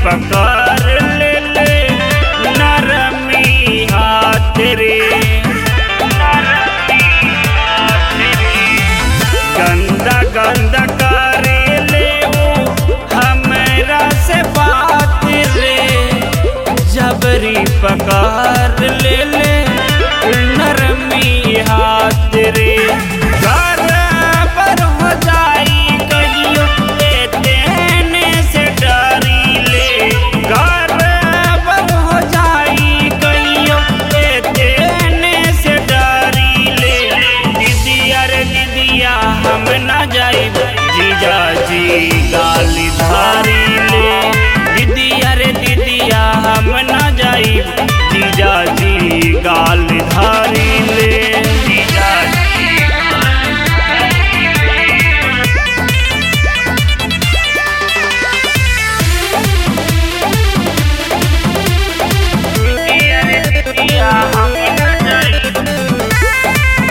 पकड़ ले ले नरमी हाथ रे गंदा गंदा करे ले वो हमरा से बात रे जबरी पकड़ ले ले नरमी हाथ रे बराबर हो जाई कहियो ए देने से डरी ले बराबर हो जाई कहियो ए देने से डरी ले दीदिया रे दीदिया हम ना जाई जीजा जी गाली धारी ले दीदिया रे दीदिया हम ना जाई जीजा जी गाली धारी ले जीजा जी दीदिया रे दीदिया हम ना जाई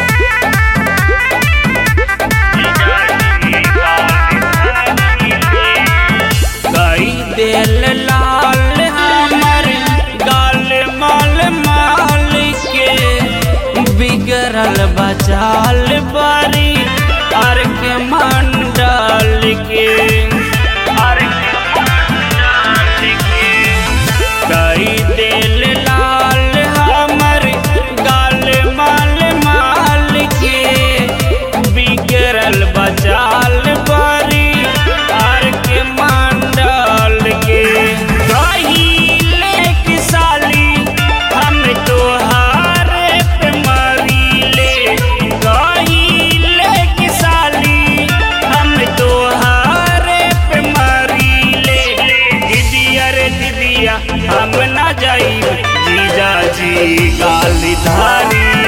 कई दिल लाल हमर गाल माल माल के बिगड़ल बचाल बारी अर के मंडल के अर के मंडल के कई दिल लाल हमर गाल माल माल के बिगड़ल बचाल बारी आर के मंडल के कहिले कि साली हम तोहार पे मरीले कहिले कि साली हम तोहार पे मरीले दीदिया रे दीदिया हम ना जाई जीजा जी गाली धारी